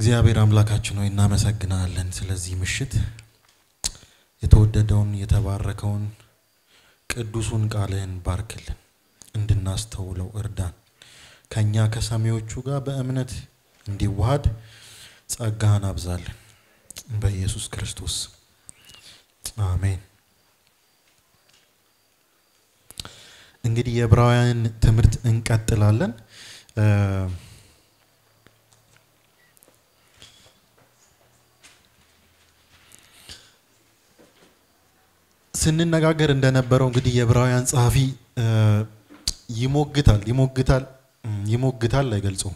እግዚአብሔር አምላካችን ሆይ እናመሰግናለን ስለዚህ ምሽት የተወደደውን የተባረከውን ቅዱሱን ቃልህን ባርክልን እንድናስተውለው እርዳን ከእኛ ከሰሚዎቹ ጋር በእምነት እንዲዋሃድ ጸጋህን አብዛልን በኢየሱስ ክርስቶስ አሜን እንግዲህ የዕብራውያን ትምህርት እንቀጥላለን ስንነጋገር እንደነበረው እንግዲህ የዕብራውያን ጸሐፊ ይሞግታል ይሞግታል ይሞግታል አይገልጸውም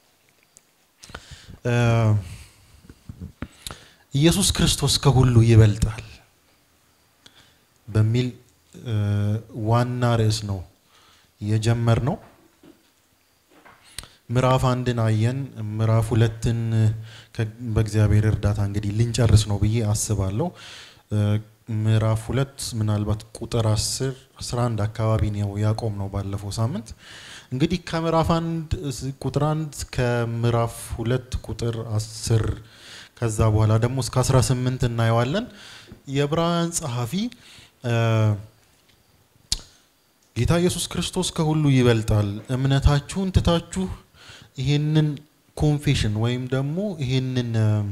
ኢየሱስ ክርስቶስ ከሁሉ ይበልጣል በሚል ዋና ርዕስ ነው የጀመር ነው ምዕራፍ አንድን አየን ምዕራፍ ሁለትን በእግዚአብሔር እርዳታ እንግዲህ ልንጨርስ ነው ብዬ አስባለሁ ምዕራፍ ሁለት ምናልባት ቁጥር 10 11 አካባቢ ነው ያቆም ነው ባለፈው ሳምንት እንግዲህ ከምዕራፍ አንድ ቁጥር አንድ ከምዕራፍ ሁለት ቁጥር 10 ከዛ በኋላ ደግሞ እስከ 18 እናየዋለን የዕብራውያን ጸሐፊ ጌታ ኢየሱስ ክርስቶስ ከሁሉ ይበልጣል እምነታችሁን ትታችሁ ይህንን ኮንፌሽን ወይም ደግሞ ይህንን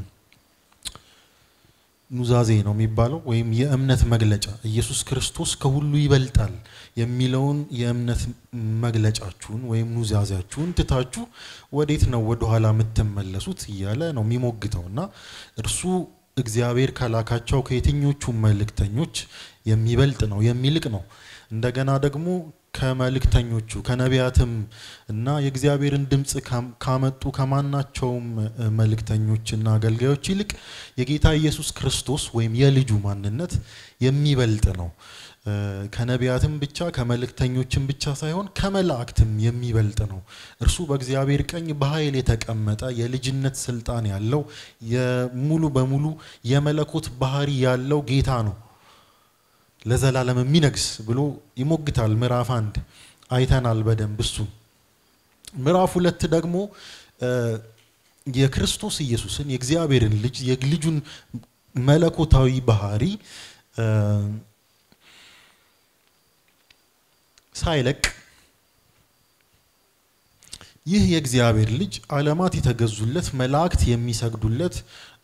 ኑዛዜ ነው የሚባለው ወይም የእምነት መግለጫ ኢየሱስ ክርስቶስ ከሁሉ ይበልጣል የሚለውን የእምነት መግለጫችሁን ወይም ኑዛዜያችሁን ትታችሁ ወዴት ነው ወደኋላ የምትመለሱት እያለ ነው የሚሞግተው እና እርሱ እግዚአብሔር ከላካቸው ከየትኞቹ መልእክተኞች የሚበልጥ ነው የሚልቅ ነው እንደገና ደግሞ ከመልእክተኞቹ ከነቢያትም እና የእግዚአብሔርን ድምፅ ካመጡ ከማናቸውም መልእክተኞችና አገልጋዮች ይልቅ የጌታ ኢየሱስ ክርስቶስ ወይም የልጁ ማንነት የሚበልጥ ነው ከነቢያትም ብቻ ከመልእክተኞችም ብቻ ሳይሆን ከመላእክትም የሚበልጥ ነው እርሱ በእግዚአብሔር ቀኝ በኃይል የተቀመጠ የልጅነት ስልጣን ያለው ሙሉ በሙሉ የመለኮት ባህሪ ያለው ጌታ ነው ለዘላለም የሚነግስ ብሎ ይሞግታል ምዕራፍ አንድ አይተናል በደንብ እሱን ምዕራፍ ሁለት ደግሞ የክርስቶስ ኢየሱስን የእግዚአብሔርን ልጅ የልጁን መለኮታዊ ባህሪ ሳይለቅ ይህ የእግዚአብሔር ልጅ ዓለማት የተገዙለት መላእክት የሚሰግዱለት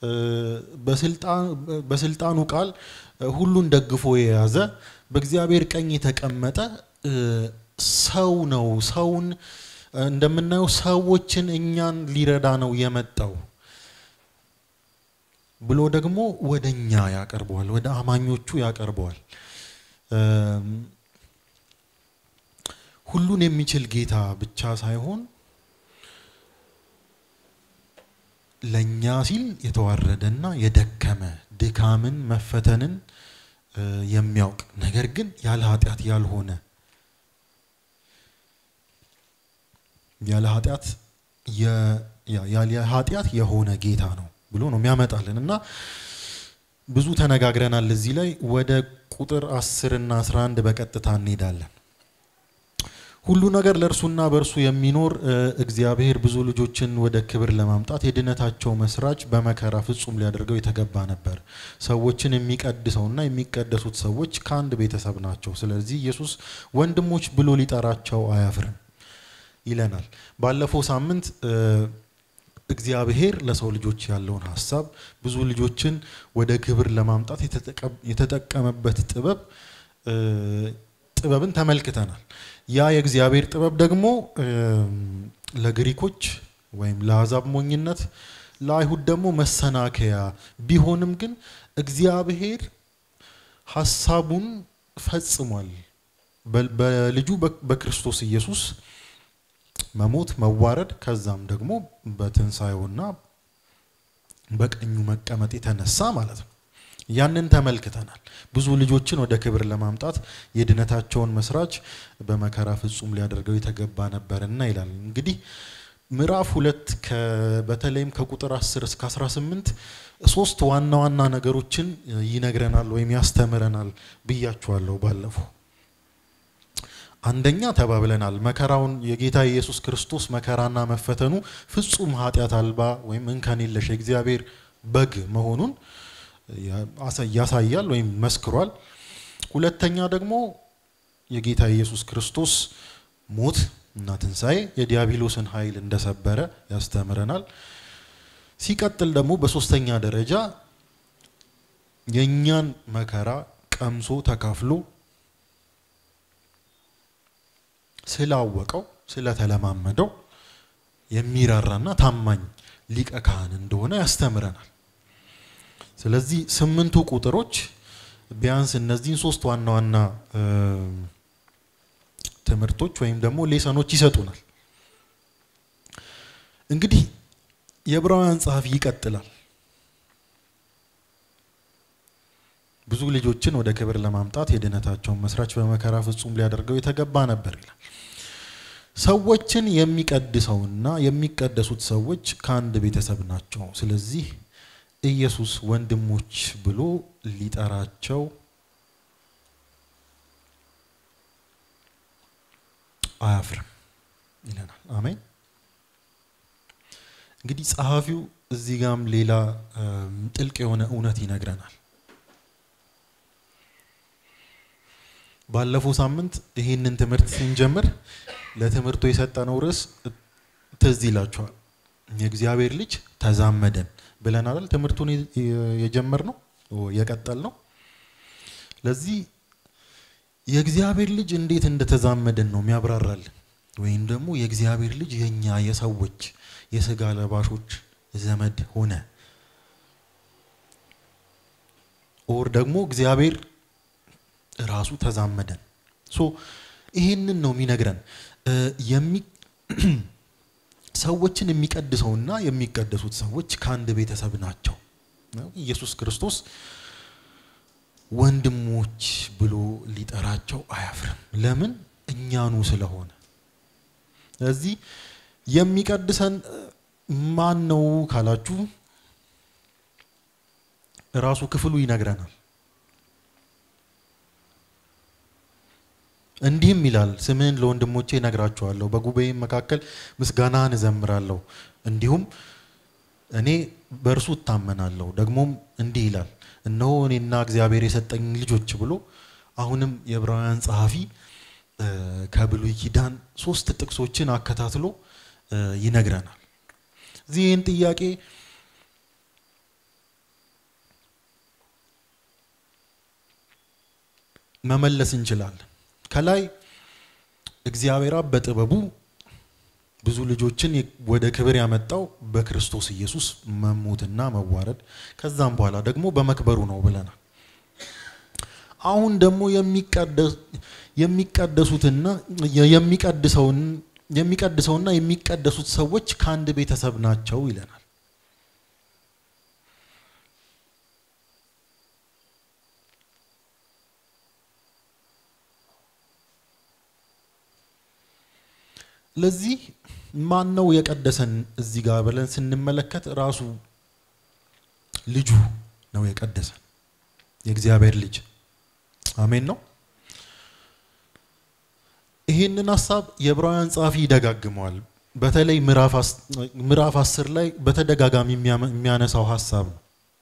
በስልጣኑ ቃል ሁሉን ደግፎ የያዘ በእግዚአብሔር ቀኝ የተቀመጠ ሰው ነው ሰውን እንደምናየው ሰዎችን እኛን ሊረዳ ነው የመጣው ብሎ ደግሞ ወደ እኛ ያቀርበዋል ወደ አማኞቹ ያቀርበዋል ሁሉን የሚችል ጌታ ብቻ ሳይሆን ለእኛ ሲል የተዋረደና የደከመ ድካምን መፈተንን የሚያውቅ ነገር ግን ያለ ኃጢአት ያልሆነ ያለ ኃጢአት ያለ ኃጢአት የሆነ ጌታ ነው ብሎ ነው የሚያመጣልን እና ብዙ ተነጋግረናል እዚህ ላይ ወደ ቁጥር 10 እና 11 በቀጥታ እንሄዳለን ሁሉ ነገር ለእርሱና በእርሱ የሚኖር እግዚአብሔር ብዙ ልጆችን ወደ ክብር ለማምጣት የድነታቸው መስራች በመከራ ፍጹም ሊያደርገው የተገባ ነበር ሰዎችን የሚቀድሰውና የሚቀደሱት ሰዎች ከአንድ ቤተሰብ ናቸው ስለዚህ ኢየሱስ ወንድሞች ብሎ ሊጠራቸው አያፍርም ይለናል ባለፈው ሳምንት እግዚአብሔር ለሰው ልጆች ያለውን ሀሳብ ብዙ ልጆችን ወደ ክብር ለማምጣት የተጠቀመበት ጥበብ ጥበብን ተመልክተናል ያ የእግዚአብሔር ጥበብ ደግሞ ለግሪኮች ወይም ለአሕዛብ ሞኝነት ለአይሁድ ደግሞ መሰናከያ ቢሆንም ግን እግዚአብሔር ሀሳቡን ፈጽሟል በልጁ በክርስቶስ ኢየሱስ መሞት መዋረድ ከዛም ደግሞ በትንሣኤውና በቀኙ መቀመጥ የተነሳ ማለት ነው ያንን ተመልክተናል ብዙ ልጆችን ወደ ክብር ለማምጣት የድነታቸውን መስራች በመከራ ፍጹም ሊያደርገው የተገባ ነበርና ይላል እንግዲህ ምዕራፍ ሁለት በተለይም ከቁጥር 10 እስከ 18 ሶስት ዋና ዋና ነገሮችን ይነግረናል ወይም ያስተምረናል ብያችኋለሁ ባለፈው አንደኛ ተባብለናል። መከራውን የጌታ ኢየሱስ ክርስቶስ መከራና መፈተኑ ፍጹም ኃጢአት አልባ ወይም እንከን የለሽ የእግዚአብሔር በግ መሆኑን ያሳያል ወይም መስክሯል። ሁለተኛ ደግሞ የጌታ ኢየሱስ ክርስቶስ ሞት እና ትንሣኤ የዲያብሎስን ኃይል እንደሰበረ ያስተምረናል። ሲቀጥል ደግሞ በሶስተኛ ደረጃ የእኛን መከራ ቀምሶ ተካፍሎ ስላወቀው ስለተለማመደው የሚራራና ታማኝ ሊቀ ካህን እንደሆነ ያስተምረናል። ስለዚህ ስምንቱ ቁጥሮች ቢያንስ እነዚህን ሶስት ዋና ዋና ትምህርቶች ወይም ደግሞ ሌሰኖች ይሰጡናል። እንግዲህ የዕብራውያን ጸሐፊ ይቀጥላል። ብዙ ልጆችን ወደ ክብር ለማምጣት የድነታቸውን መስራች በመከራ ፍጹም ሊያደርገው የተገባ ነበር ይላል። ሰዎችን የሚቀድሰውና የሚቀደሱት ሰዎች ከአንድ ቤተሰብ ናቸው። ስለዚህ ኢየሱስ ወንድሞች ብሎ ሊጠራቸው አያፍርም ይለናል። አሜን። እንግዲህ ጸሐፊው እዚህ ጋም ሌላ ጥልቅ የሆነ እውነት ይነግረናል። ባለፈው ሳምንት ይህንን ትምህርት ስንጀምር ለትምህርቱ የሰጠነው ርዕስ ትዝ ይላችኋል። የእግዚአብሔር ልጅ ተዛመደን ብለን አይደል ትምህርቱን የጀመርነው የቀጠል ነው። ለዚህ የእግዚአብሔር ልጅ እንዴት እንደተዛመደን ነው የሚያብራራልን። ወይም ደግሞ የእግዚአብሔር ልጅ የኛ የሰዎች የስጋ ለባሾች ዘመድ ሆነ ኦር ደግሞ እግዚአብሔር ራሱ ተዛመደን። ሶ ይህንን ነው የሚነግረን። ሰዎችን የሚቀድሰውና የሚቀደሱት ሰዎች ከአንድ ቤተሰብ ናቸው። ኢየሱስ ክርስቶስ ወንድሞች ብሎ ሊጠራቸው አያፍርም። ለምን? እኛኑ ስለሆነ። ስለዚህ የሚቀድሰን ማን ነው ካላችሁ ራሱ ክፍሉ ይነግረናል። እንዲህም ይላል፣ ስምህን ለወንድሞቼ እነግራቸዋለሁ፣ በጉባኤም መካከል ምስጋናህን እዘምራለሁ። እንዲሁም እኔ በእርሱ እታመናለሁ። ደግሞም እንዲህ ይላል፣ እነሆ እኔና እግዚአብሔር የሰጠኝ ልጆች ብሎ አሁንም የዕብራውያን ጸሐፊ ከብሉይ ኪዳን ሶስት ጥቅሶችን አከታትሎ ይነግረናል። እዚህ ይህን ጥያቄ መመለስ እንችላለን። ከላይ እግዚአብሔር አብ በጥበቡ ብዙ ልጆችን ወደ ክብር ያመጣው በክርስቶስ ኢየሱስ መሞትና መዋረድ ከዛም በኋላ ደግሞ በመክበሩ ነው ብለናል። አሁን ደግሞ የሚቀደሱትና የሚቀድሰውን የሚቀድሰውና የሚቀደሱት ሰዎች ከአንድ ቤተሰብ ናቸው ይለናል። ለዚህ ማን ነው የቀደሰን እዚህ ጋር ብለን ስንመለከት ራሱ ልጁ ነው የቀደሰን፣ የእግዚአብሔር ልጅ አሜን ነው። ይህንን ሀሳብ የዕብራውያን ጸሐፊ ይደጋግመዋል። በተለይ ምዕራፍ አስር ላይ በተደጋጋሚ የሚያነሳው ሀሳብ ነው።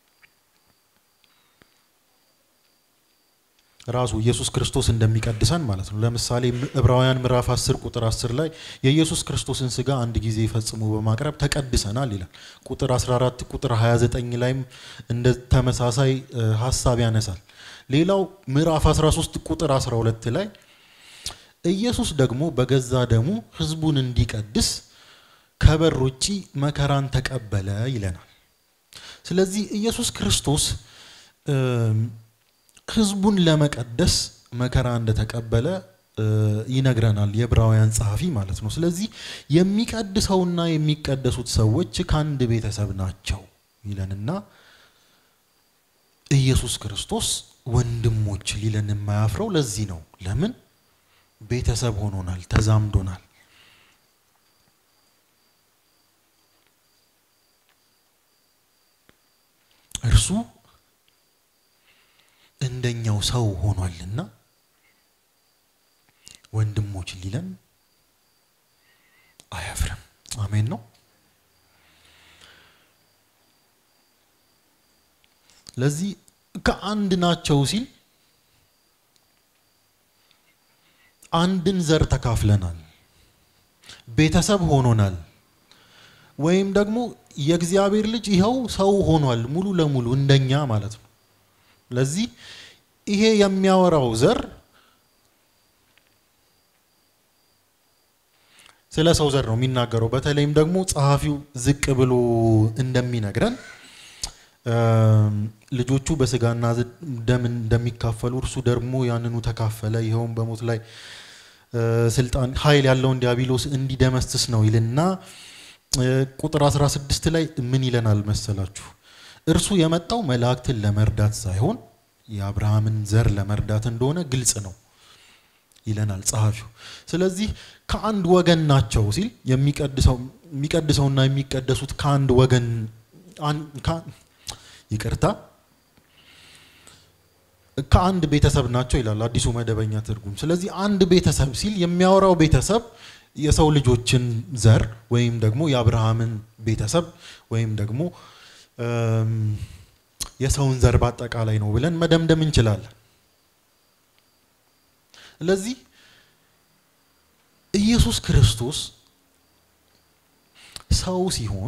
ራሱ ኢየሱስ ክርስቶስ እንደሚቀድሰን ማለት ነው። ለምሳሌ ዕብራውያን ምዕራፍ 10 ቁጥር 10 ላይ የኢየሱስ ክርስቶስን ስጋ አንድ ጊዜ ፈጽሞ በማቅረብ ተቀድሰናል ይላል። ቁጥር 14 ቁጥር 29 ላይም እንደ ተመሳሳይ ሀሳብ ያነሳል። ሌላው ምዕራፍ 13 ቁጥር 12 ላይ ኢየሱስ ደግሞ በገዛ ደሙ ሕዝቡን እንዲቀድስ ከበር ውጪ መከራን ተቀበለ ይለናል። ስለዚህ ኢየሱስ ክርስቶስ ህዝቡን ለመቀደስ መከራ እንደተቀበለ ይነግረናል የዕብራውያን ጸሐፊ ማለት ነው። ስለዚህ የሚቀድሰውና የሚቀደሱት ሰዎች ከአንድ ቤተሰብ ናቸው ይለንና ኢየሱስ ክርስቶስ ወንድሞች ሊለን የማያፍረው ለዚህ ነው። ለምን? ቤተሰብ ሆኖናል፣ ተዛምዶናል። እርሱ እንደኛው ሰው ሆኗልና ወንድሞች ሊለን አያፍርም። አሜን ነው። ለዚህ ከአንድ ናቸው ሲል አንድን ዘር ተካፍለናል፣ ቤተሰብ ሆኖናል፣ ወይም ደግሞ የእግዚአብሔር ልጅ ይኸው ሰው ሆኗል ሙሉ ለሙሉ እንደኛ ማለት ነው። ለዚህ ይሄ የሚያወራው ዘር ስለ ሰው ዘር ነው የሚናገረው። በተለይም ደግሞ ጸሐፊው ዝቅ ብሎ እንደሚነግረን ልጆቹ በስጋና ደም እንደሚካፈሉ እርሱ ደግሞ ያንኑ ተካፈለ፣ ይኸውም በሞት ላይ ስልጣን ኃይል ያለውን ዲያብሎስ እንዲደመስስ ነው ይልና ቁጥር 16 ላይ ምን ይለናል መሰላችሁ? እርሱ የመጣው መላእክትን ለመርዳት ሳይሆን የአብርሃምን ዘር ለመርዳት እንደሆነ ግልጽ ነው ይለናል ጸሐፊው። ስለዚህ ከአንድ ወገን ናቸው ሲል የሚቀድሰውና የሚቀደሱት ከአንድ ወገን ይቅርታ ከአንድ ቤተሰብ ናቸው ይላል አዲሱ መደበኛ ትርጉም። ስለዚህ አንድ ቤተሰብ ሲል የሚያወራው ቤተሰብ የሰው ልጆችን ዘር ወይም ደግሞ የአብርሃምን ቤተሰብ ወይም ደግሞ የሰውን ዘር በአጠቃላይ ነው ብለን መደምደም እንችላለን። ስለዚህ ኢየሱስ ክርስቶስ ሰው ሲሆን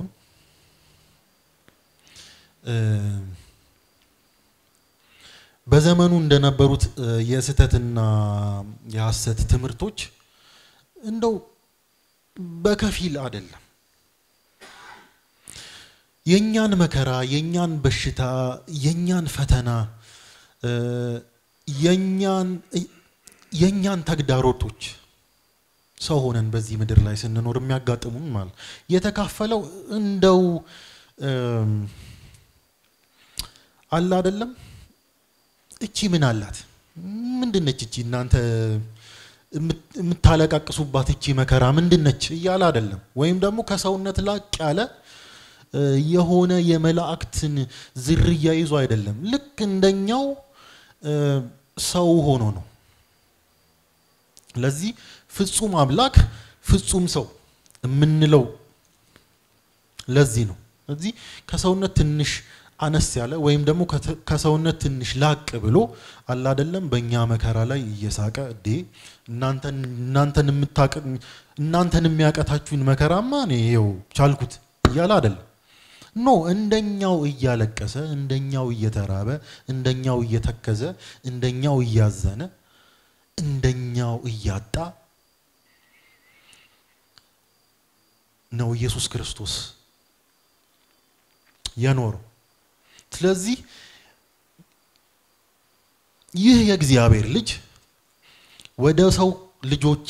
በዘመኑ እንደነበሩት የስህተትና የሐሰት ትምህርቶች እንደው በከፊል አይደለም። የእኛን መከራ፣ የእኛን በሽታ፣ የእኛን ፈተና፣ የእኛን ተግዳሮቶች ሰው ሆነን በዚህ ምድር ላይ ስንኖር የሚያጋጥሙን ማለት የተካፈለው እንደው አለ አይደለም። እቺ ምን አላት? ምንድነች እቺ እናንተ የምታለቃቅሱባት እቺ መከራ ምንድነች እያለ አይደለም። ወይም ደግሞ ከሰውነት ላቅ ያለ የሆነ የመላእክትን ዝርያ ይዞ አይደለም። ልክ እንደኛው ሰው ሆኖ ነው። ለዚህ ፍጹም አምላክ ፍጹም ሰው የምንለው ለዚህ ነው። እዚህ ከሰውነት ትንሽ አነስ ያለ ወይም ደግሞ ከሰውነት ትንሽ ላቅ ብሎ አለ አይደለም በእኛ መከራ ላይ እየሳቀ እዴ እናንተን እናንተን የሚያቀታችሁን መከራማ እኔ ይኸው ቻልኩት እያለ አይደለም። ኖ እንደኛው እያለቀሰ እንደኛው እየተራበ እንደኛው እየተከዘ እንደኛው እያዘነ እንደኛው እያጣ ነው ኢየሱስ ክርስቶስ የኖረው። ስለዚህ ይህ የእግዚአብሔር ልጅ ወደ ሰው ልጆች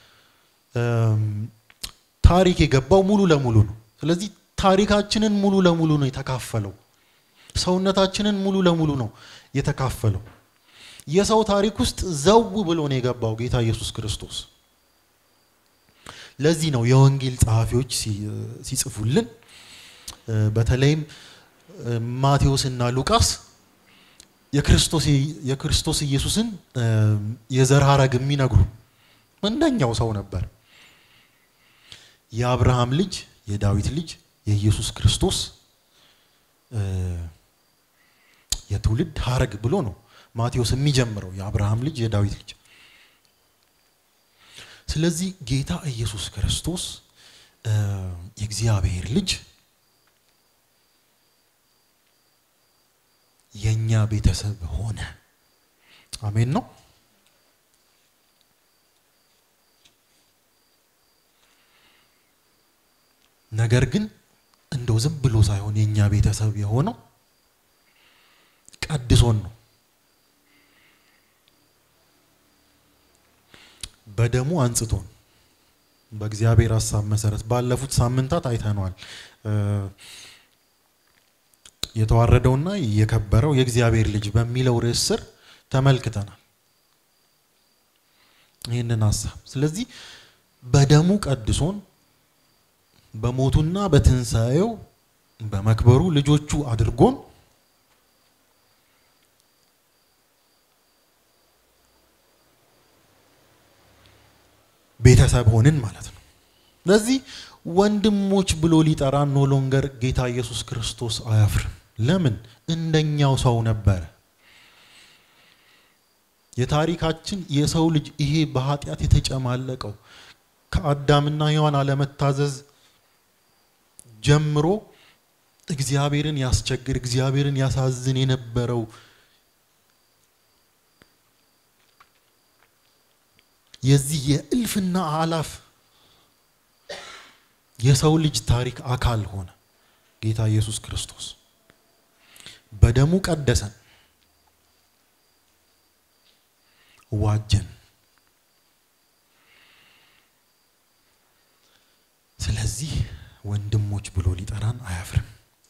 ታሪክ የገባው ሙሉ ለሙሉ ነው። ስለዚህ ታሪካችንን ሙሉ ለሙሉ ነው የተካፈለው። ሰውነታችንን ሙሉ ለሙሉ ነው የተካፈለው። የሰው ታሪክ ውስጥ ዘው ብሎ ነው የገባው ጌታ ኢየሱስ ክርስቶስ። ለዚህ ነው የወንጌል ጸሐፊዎች ሲጽፉልን በተለይም ማቴዎስ እና ሉቃስ የክርስቶስ ኢየሱስን የዘር ሐረግ የሚነግሩ እንደኛው ሰው ነበር። የአብርሃም ልጅ የዳዊት ልጅ የኢየሱስ ክርስቶስ የትውልድ ሐረግ ብሎ ነው ማቴዎስ የሚጀምረው የአብርሃም ልጅ የዳዊት ልጅ። ስለዚህ ጌታ ኢየሱስ ክርስቶስ የእግዚአብሔር ልጅ የኛ ቤተሰብ ሆነ። አሜን ነው። ነገር ግን እንደው ዝም ብሎ ሳይሆን የኛ ቤተሰብ የሆነው ቀድሶን ነው። በደሙ አንጽቶን በእግዚአብሔር ሀሳብ መሰረት ባለፉት ሳምንታት አይተነዋል። የተዋረደውና የከበረው የእግዚአብሔር ልጅ በሚለው ርዕስ ስር ተመልክተናል ይህንን ሀሳብ። ስለዚህ በደሙ ቀድሶን በሞቱና በትንሣኤው በመክበሩ ልጆቹ አድርጎን ቤተሰብ ሆንን ማለት ነው። ስለዚህ ወንድሞች ብሎ ሊጠራን ኖ ሎንገር ጌታ ኢየሱስ ክርስቶስ አያፍርም። ለምን? እንደኛው ሰው ነበረ። የታሪካችን የሰው ልጅ ይሄ በኃጢአት የተጨማለቀው ከአዳምና ሔዋን አለመታዘዝ ጀምሮ እግዚአብሔርን ያስቸግር እግዚአብሔርን ያሳዝን የነበረው የዚህ የእልፍና አላፍ የሰው ልጅ ታሪክ አካል ሆነ። ጌታ ኢየሱስ ክርስቶስ በደሙ ቀደሰን፣ ዋጀን። ስለዚህ ወንድሞች ብሎ ሊጠራን አያፍርም።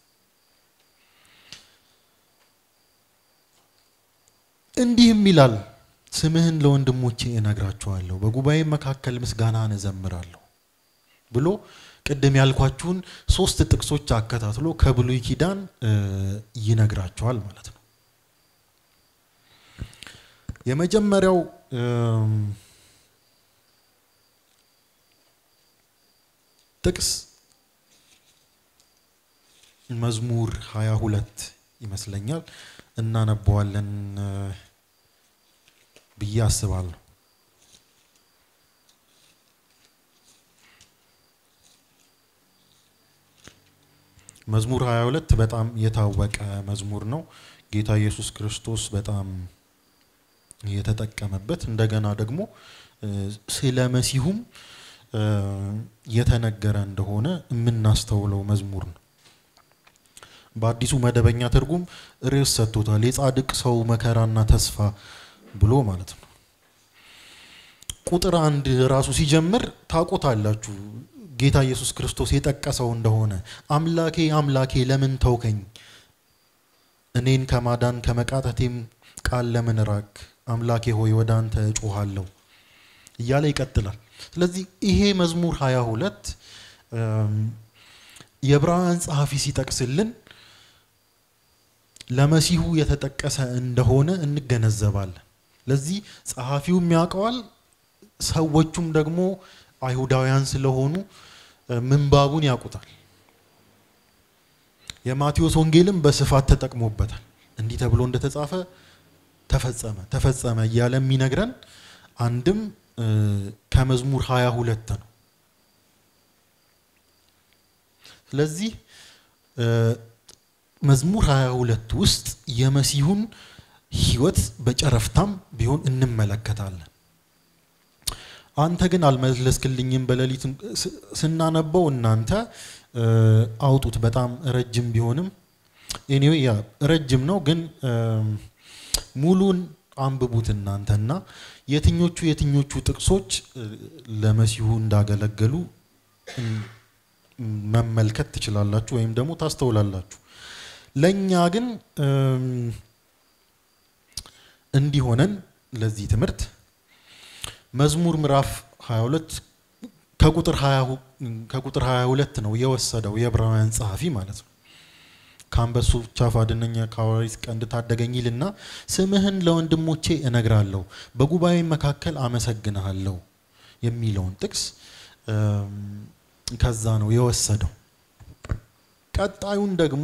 እንዲህም ይላል፣ ስምህን ለወንድሞቼ እነግራቸዋለሁ፣ በጉባኤ መካከል ምስጋናን እዘምራለሁ ብሎ ቅድም ያልኳችሁን ሶስት ጥቅሶች አከታትሎ ከብሉይ ኪዳን ይነግራቸዋል ማለት ነው። የመጀመሪያው ጥቅስ መዝሙር ሀያ ሁለት ይመስለኛል እናነበዋለን ብዬ አስባለሁ። መዝሙር 22 በጣም የታወቀ መዝሙር ነው። ጌታ ኢየሱስ ክርስቶስ በጣም የተጠቀመበት እንደገና ደግሞ ስለ መሲሁም የተነገረ እንደሆነ የምናስተውለው መዝሙር ነው። በአዲሱ መደበኛ ትርጉም ርዕስ ሰጥቶታል። የጻድቅ ሰው መከራና ተስፋ ብሎ ማለት ነው። ቁጥር አንድ ራሱ ሲጀምር ታውቁታላችሁ። ጌታ ኢየሱስ ክርስቶስ የጠቀሰው እንደሆነ አምላኬ አምላኬ ለምን ተውከኝ? እኔን ከማዳን ከመቃተቴም ቃል ለምን ራቅ? አምላኬ ሆይ ወደ አንተ እጮሃለሁ እያለ ይቀጥላል። ስለዚህ ይሄ መዝሙር ሀያ ሁለት የዕብራውያን ጸሐፊ ሲጠቅስልን ለመሲሁ የተጠቀሰ እንደሆነ እንገነዘባለን። ለዚህ ጸሐፊውም ያውቀዋል፣ ሰዎቹም ደግሞ አይሁዳውያን ስለሆኑ ምንባቡን ያውቁታል። የማቴዎስ ወንጌልም በስፋት ተጠቅሞበታል። እንዲህ ተብሎ እንደተጻፈ ተፈጸመ ተፈጸመ እያለ የሚነግረን አንድም ከመዝሙር ሀያ ሁለት ነው። ስለዚህ መዝሙር ሀያ ሁለት ውስጥ የመሲሁን ሕይወት በጨረፍታም ቢሆን እንመለከታለን። አንተ ግን አልመለስክልኝም። በሌሊት ስናነበው እናንተ አውጡት። በጣም ረጅም ቢሆንም ኤኒዌይ ያ ረጅም ነው፣ ግን ሙሉን አንብቡት እናንተና የትኞቹ የትኞቹ ጥቅሶች ለመሲሁ እንዳገለገሉ መመልከት ትችላላችሁ ወይም ደግሞ ታስተውላላችሁ። ለእኛ ግን እንዲሆነን ለዚህ ትምህርት መዝሙር ምዕራፍ 22 ከቁጥር 22 ነው የወሰደው የዕብራውያን ጸሐፊ ማለት ነው። ከአንበሶች አፍ አድነኝ፣ ከአውራሪት ቀንድ ታደገኝ ይልና ስምህን ለወንድሞቼ እነግራለሁ፣ በጉባኤ መካከል አመሰግንሃለሁ የሚለውን ጥቅስ ከዛ ነው የወሰደው። ቀጣዩን ደግሞ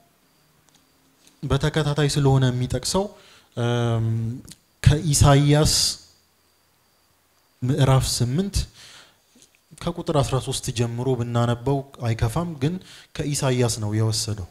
በተከታታይ ስለሆነ የሚጠቅሰው ከኢሳይያስ ምዕራፍ ስምንት ከቁጥር 13 ጀምሮ ብናነበው አይከፋም፣ ግን ከኢሳይያስ ነው የወሰደው።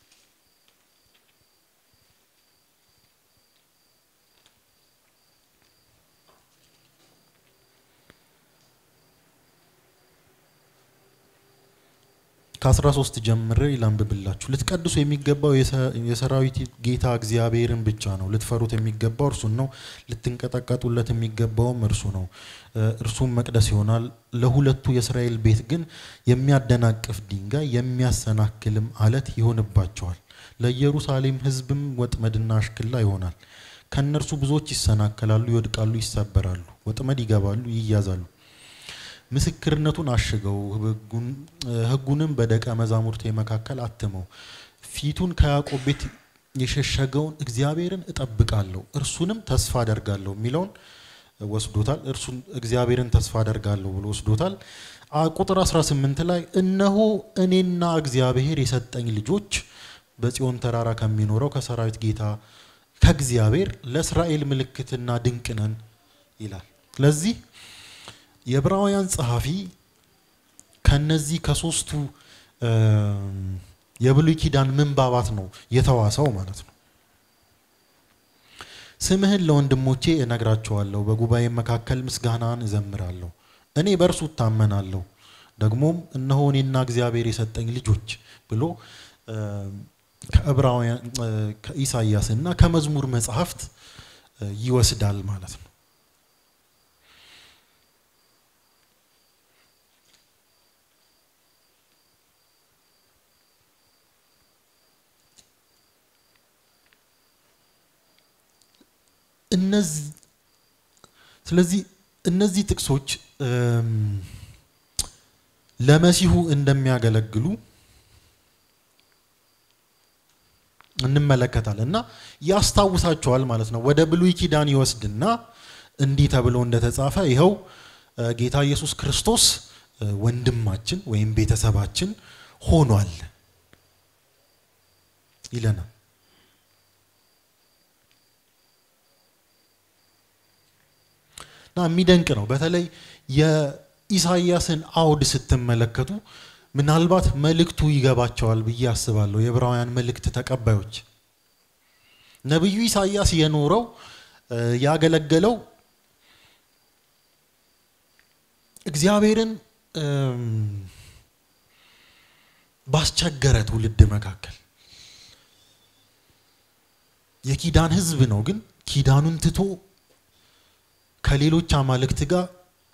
ከ13 ጀምሬ ላንብብላችሁ። ልትቀድሱ የሚገባው የሰራዊት ጌታ እግዚአብሔርን ብቻ ነው። ልትፈሩት የሚገባው እርሱን ነው። ልትንቀጠቀጡለት የሚገባውም እርሱ ነው። እርሱም መቅደስ ይሆናል። ለሁለቱ የእስራኤል ቤት ግን የሚያደናቅፍ ድንጋይ የሚያሰናክልም አለት ይሆንባቸዋል። ለኢየሩሳሌም ሕዝብም ወጥመድና አሽክላ ይሆናል። ከእነርሱ ብዙዎች ይሰናከላሉ፣ ይወድቃሉ፣ ይሰበራሉ፣ ወጥመድ ይገባሉ፣ ይያዛሉ። ምስክርነቱን አሽገው ሕጉንም በደቀ መዛሙርቴ መካከል አትመው። ፊቱን ከያዕቆብ ቤት የሸሸገውን እግዚአብሔርን እጠብቃለሁ እርሱንም ተስፋ አደርጋለሁ የሚለውን ወስዶታል። እርሱን እግዚአብሔርን ተስፋ አደርጋለሁ ብሎ ወስዶታል። ቁጥር 18 ላይ እነሆ እኔና እግዚአብሔር የሰጠኝ ልጆች በጽዮን ተራራ ከሚኖረው ከሰራዊት ጌታ ከእግዚአብሔር ለእስራኤል ምልክትና ድንቅ ነን ይላል። ስለዚህ የዕብራውያን ጸሐፊ ከነዚህ ከሶስቱ የብሉይ ኪዳን ምንባባት ነው የተዋሰው ማለት ነው። ስምህን ለወንድሞቼ እነግራቸዋለሁ፣ በጉባኤ መካከል ምስጋናን እዘምራለሁ። እኔ በእርሱ እታመናለሁ፣ ደግሞም እነሆ እኔና እግዚአብሔር የሰጠኝ ልጆች ብሎ ከዕብራውያን ከኢሳይያስ እና ከመዝሙር መጽሐፍት ይወስዳል ማለት ነው። እነዚህ ስለዚህ እነዚህ ጥቅሶች ለመሲሁ እንደሚያገለግሉ እንመለከታለን እና ያስታውሳቸዋል ማለት ነው። ወደ ብሉይ ኪዳን ይወስድና እንዲህ ተብሎ እንደተጻፈ ይኸው ጌታ ኢየሱስ ክርስቶስ ወንድማችን ወይም ቤተሰባችን ሆኗል ይለናል። እና የሚደንቅ ነው። በተለይ የኢሳይያስን አውድ ስትመለከቱ ምናልባት መልእክቱ ይገባቸዋል ብዬ አስባለሁ። የዕብራውያን መልእክት ተቀባዮች ነቢዩ ኢሳይያስ የኖረው ያገለገለው እግዚአብሔርን ባስቸገረ ትውልድ መካከል የኪዳን ሕዝብ ነው። ግን ኪዳኑን ትቶ ከሌሎች አማልክት ጋር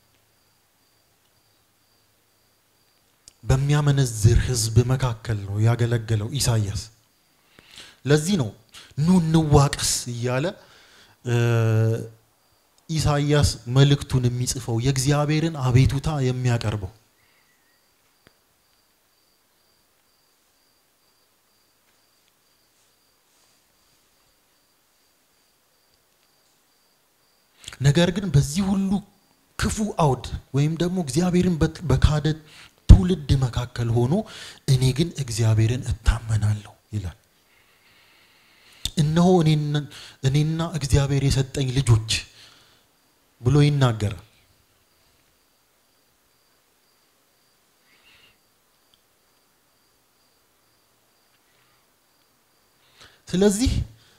በሚያመነዝር ህዝብ መካከል ነው ያገለገለው ኢሳይያስ። ለዚህ ነው ኑ እንዋቀስ እያለ ኢሳይያስ መልእክቱን የሚጽፈው የእግዚአብሔርን አቤቱታ የሚያቀርበው። ነገር ግን በዚህ ሁሉ ክፉ አውድ ወይም ደግሞ እግዚአብሔርን በካደ ትውልድ መካከል ሆኖ እኔ ግን እግዚአብሔርን እታመናለሁ ይላል። እነሆ እኔና እግዚአብሔር የሰጠኝ ልጆች ብሎ ይናገራል። ስለዚህ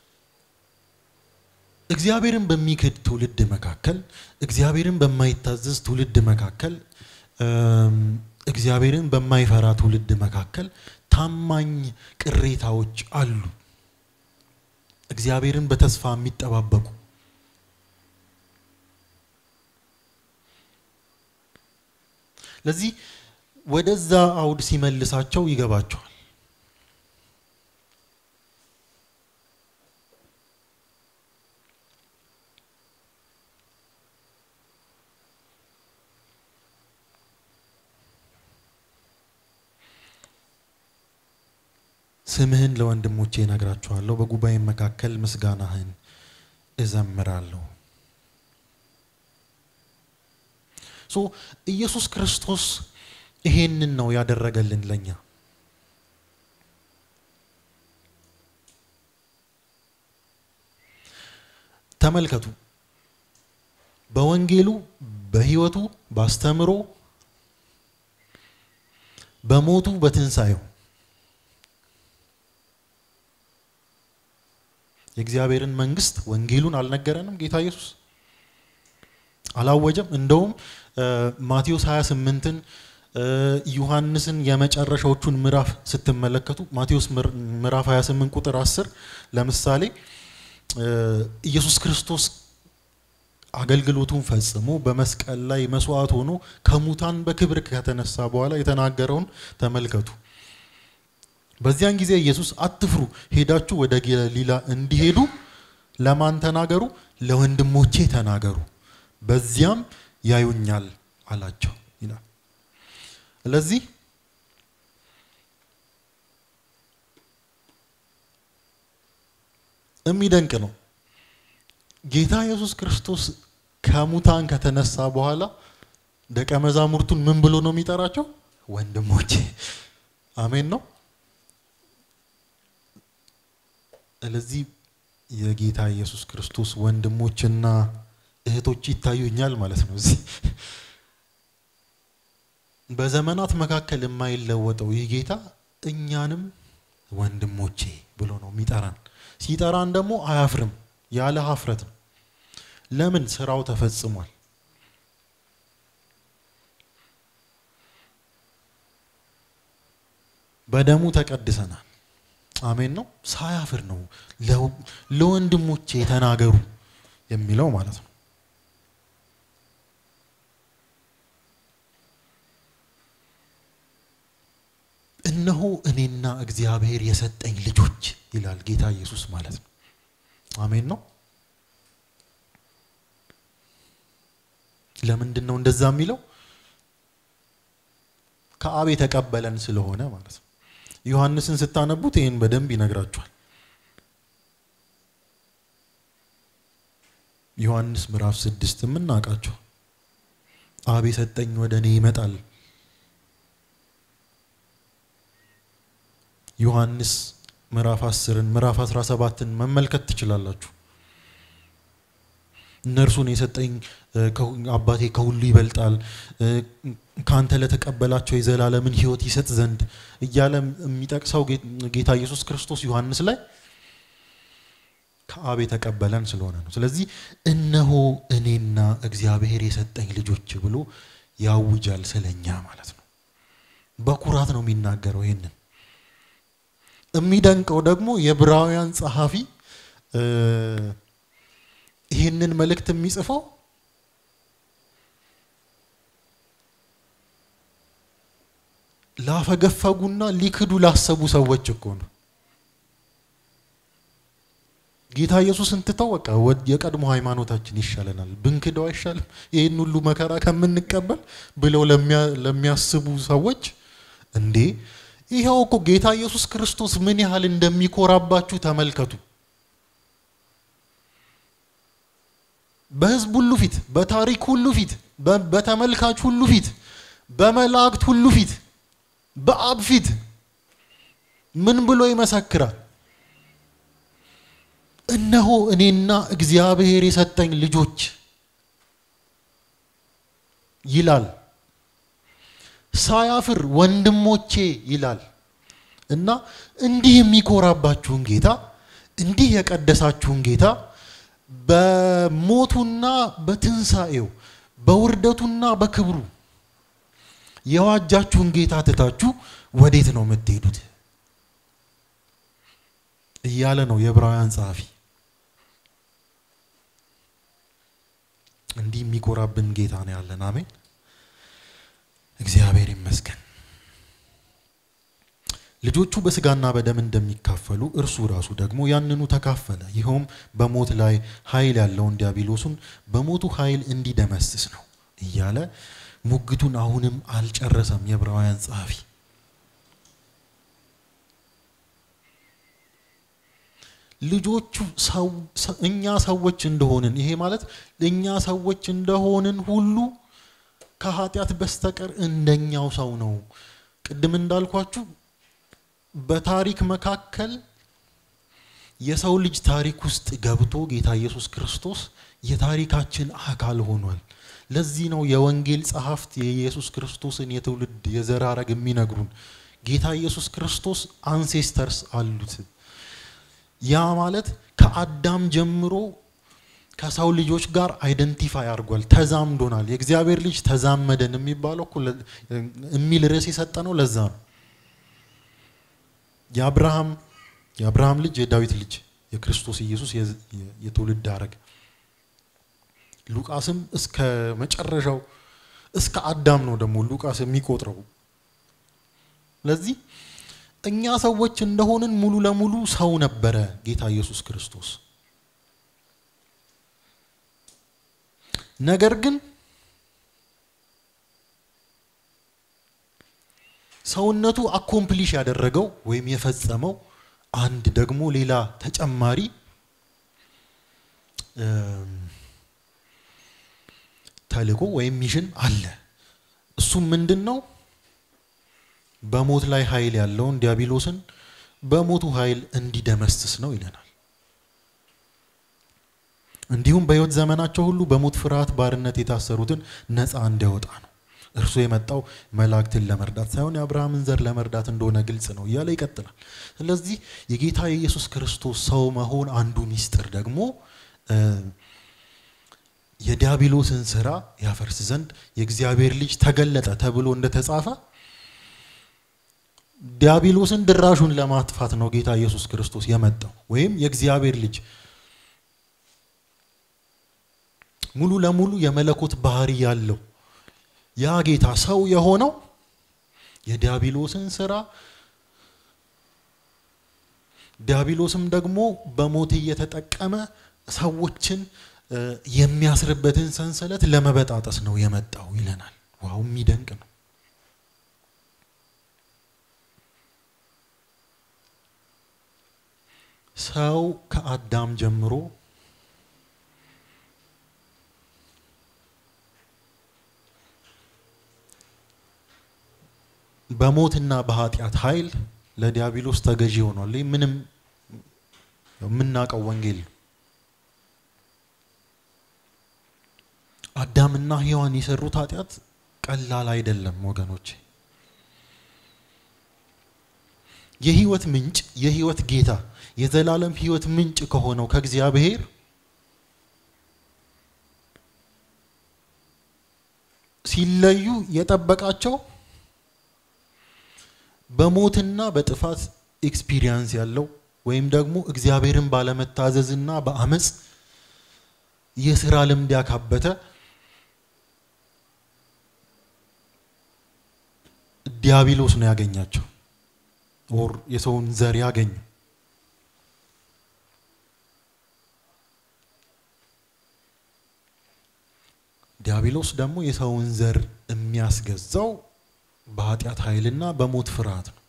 እግዚአብሔርን በሚክድ ትውልድ መካከል፣ እግዚአብሔርን በማይታዘዝ ትውልድ መካከል፣ እግዚአብሔርን በማይፈራ ትውልድ መካከል ታማኝ ቅሬታዎች አሉ። እግዚአብሔርን በተስፋ የሚጠባበቁ ለዚህ ወደዛ አውድ ሲመልሳቸው ይገባቸዋል። ስምህን ለወንድሞቼ እነግራቸዋለሁ፣ በጉባኤ መካከል ምስጋናህን እዘምራለሁ። ሶ ኢየሱስ ክርስቶስ ይሄንን ነው ያደረገልን ለኛ። ተመልከቱ፣ በወንጌሉ፣ በሕይወቱ፣ ባስተምሮ፣ በሞቱ፣ በትንሣኤው የእግዚአብሔርን መንግስት ወንጌሉን አልነገረንም ጌታ ኢየሱስ አላወጀም። እንደውም ማቴዎስ 28ን ዮሐንስን የመጨረሻዎቹን ምዕራፍ ስትመለከቱ ማቴዎስ ምዕራፍ 28 ቁጥር 10 ለምሳሌ ኢየሱስ ክርስቶስ አገልግሎቱን ፈጽሞ በመስቀል ላይ መስዋዕት ሆኖ ከሙታን በክብር ከተነሳ በኋላ የተናገረውን ተመልከቱ። በዚያን ጊዜ ኢየሱስ አትፍሩ፣ ሄዳችሁ ወደ ገሊላ እንዲሄዱ ለማን ተናገሩ? ለወንድሞቼ ተናገሩ፣ በዚያም ያዩኛል አላቸው ይላል። ስለዚህ የሚደንቅ ነው። ጌታ ኢየሱስ ክርስቶስ ከሙታን ከተነሳ በኋላ ደቀ መዛሙርቱን ምን ብሎ ነው የሚጠራቸው? ወንድሞቼ። አሜን ነው። ስለዚህ የጌታ ኢየሱስ ክርስቶስ ወንድሞችና እህቶች ይታዩኛል ማለት ነው። እዚህ በዘመናት መካከል የማይለወጠው ይህ ጌታ እኛንም ወንድሞቼ ብሎ ነው የሚጠራን። ሲጠራን ደግሞ አያፍርም፣ ያለ ሀፍረት ነው። ለምን? ስራው ተፈጽሟል። በደሙ ተቀድሰናል። አሜን ነው። ሳያፍር ነው ለወንድሞቼ ተናገሩ የሚለው ማለት ነው። እነሆ እኔና እግዚአብሔር የሰጠኝ ልጆች ይላል ጌታ ኢየሱስ ማለት ነው። አሜን ነው። ለምንድን ነው እንደዛ የሚለው? ከአብ የተቀበለን ስለሆነ ማለት ነው። ዮሐንስን ስታነቡት ይህን በደንብ ይነግራችኋል። ዮሐንስ ምዕራፍ ስድስት የምናውቃቸው አብ የሰጠኝ ወደ እኔ ይመጣል። ዮሐንስ ምዕራፍ አስርን ምዕራፍ አስራ ሰባትን መመልከት ትችላላችሁ። እነርሱን የሰጠኝ አባቴ ከሁሉ ይበልጣል፣ ከአንተ ለተቀበላቸው የዘላለምን ሕይወት ይሰጥ ዘንድ እያለ የሚጠቅሰው ጌታ ኢየሱስ ክርስቶስ ዮሐንስ ላይ ከአብ የተቀበለን ስለሆነ ነው። ስለዚህ እነሆ እኔና እግዚአብሔር የሰጠኝ ልጆች ብሎ ያውጃል ስለኛ ማለት ነው። በኩራት ነው የሚናገረው። ይህንን የሚደንቀው ደግሞ የዕብራውያን ጸሐፊ ይህንን መልእክት የሚጽፈው ላፈገፈጉና ሊክዱ ላሰቡ ሰዎች እኮ ነው። ጌታ ኢየሱስን ትተው በቃ የቀድሞ ሃይማኖታችን ይሻለናል ብንክደው አይሻልም ይህን ሁሉ መከራ ከምንቀበል ብለው ለሚያስቡ ሰዎች እንዴ ይኸው እኮ ጌታ ኢየሱስ ክርስቶስ ምን ያህል እንደሚኮራባችሁ ተመልከቱ። በሕዝብ ሁሉ ፊት፣ በታሪክ ሁሉ ፊት፣ በተመልካች ሁሉ ፊት፣ በመላእክት ሁሉ ፊት፣ በአብ ፊት ምን ብሎ ይመሰክራል? እነሆ እኔና እግዚአብሔር የሰጠኝ ልጆች ይላል። ሳያፍር ወንድሞቼ ይላል እና እንዲህ የሚኮራባችሁን ጌታ እንዲህ የቀደሳችሁን ጌታ በሞቱና በትንሣኤው በውርደቱና በክብሩ የዋጃችሁን ጌታ ትታችሁ ወዴት ነው የምትሄዱት? እያለ ነው የዕብራውያን ጸሐፊ። እንዲህ የሚኮራብን ጌታ ነው ያለን። አሜን፣ እግዚአብሔር ይመስገን። ልጆቹ በስጋና በደም እንደሚካፈሉ እርሱ ራሱ ደግሞ ያንኑ ተካፈለ። ይኸውም በሞት ላይ ኃይል ያለውን ዲያብሎሱን በሞቱ ኃይል እንዲደመስስ ነው እያለ ሙግቱን አሁንም አልጨረሰም የዕብራውያን ጸሐፊ። ልጆቹ እኛ ሰዎች እንደሆንን ይሄ ማለት እኛ ሰዎች እንደሆንን ሁሉ ከኃጢአት በስተቀር እንደኛው ሰው ነው። ቅድም እንዳልኳችሁ በታሪክ መካከል የሰው ልጅ ታሪክ ውስጥ ገብቶ ጌታ ኢየሱስ ክርስቶስ የታሪካችን አካል ሆኗል። ለዚህ ነው የወንጌል ጸሐፍት የኢየሱስ ክርስቶስን የትውልድ የዘር ሐረግ የሚነግሩን። ጌታ ኢየሱስ ክርስቶስ አንሴስተርስ አሉት። ያ ማለት ከአዳም ጀምሮ ከሰው ልጆች ጋር አይደንቲፋይ አድርጓል፣ ተዛምዶናል። የእግዚአብሔር ልጅ ተዛመደን የሚባለው እኮ የሚል ርዕስ የሰጠ ነው። ለዛ ነው የአብርሃም የአብርሃም ልጅ የዳዊት ልጅ የክርስቶስ ኢየሱስ የትውልድ ሐረግ ሉቃስም እስከ መጨረሻው እስከ አዳም ነው ደግሞ ሉቃስ የሚቆጥረው። ለዚህ እኛ ሰዎች እንደሆንን ሙሉ ለሙሉ ሰው ነበረ ጌታ ኢየሱስ ክርስቶስ። ነገር ግን ሰውነቱ አኮምፕሊሽ ያደረገው ወይም የፈጸመው አንድ ደግሞ ሌላ ተጨማሪ ተልእኮ ወይም ሚሽን አለ። እሱም ምንድን ነው? በሞት ላይ ኃይል ያለውን ዲያብሎስን በሞቱ ኃይል እንዲደመስስ ነው ይለናል። እንዲሁም በሕይወት ዘመናቸው ሁሉ በሞት ፍርሃት ባርነት የታሰሩትን ነፃ እንዲያወጣ ነው። እርሱ የመጣው መላእክትን ለመርዳት ሳይሆን የአብርሃምን ዘር ለመርዳት እንደሆነ ግልጽ ነው እያለ ይቀጥላል። ስለዚህ የጌታ የኢየሱስ ክርስቶስ ሰው መሆን አንዱ ሚስጥር ደግሞ የዲያብሎስን ስራ ያፈርስ ዘንድ የእግዚአብሔር ልጅ ተገለጠ ተብሎ እንደተጻፈ ዲያብሎስን ድራሹን ለማጥፋት ነው ጌታ ኢየሱስ ክርስቶስ የመጣው ወይም የእግዚአብሔር ልጅ ሙሉ ለሙሉ የመለኮት ባህሪ ያለው ያ ጌታ ሰው የሆነው የዲያብሎስን ስራ ዲያብሎስም ደግሞ በሞት እየተጠቀመ ሰዎችን የሚያስርበትን ሰንሰለት ለመበጣጠስ ነው የመጣው ይለናል። ዋው የሚደንቅ ነው። ሰው ከአዳም ጀምሮ በሞትና በኃጢአት ኃይል ለዲያብሎስ ተገዢ ሆኗል። ይህ ምንም የምናውቀው ወንጌል ነው። አዳምና ሔዋን የሰሩት ኃጢአት ቀላል አይደለም ወገኖች። የህይወት ምንጭ የህይወት ጌታ የዘላለም ህይወት ምንጭ ከሆነው ከእግዚአብሔር ሲለዩ የጠበቃቸው በሞትና በጥፋት ኤክስፒሪየንስ ያለው ወይም ደግሞ እግዚአብሔርን ባለመታዘዝና በአመፅ የስራ ልምድ ያካበተ ዲያብሎስ ነው ያገኛቸው ኦር የሰውን ዘር ያገኙ። ዲያብሎስ ደግሞ የሰውን ዘር የሚያስገዛው በኃጢአት ኃይልና በሞት ፍርሃት ነው።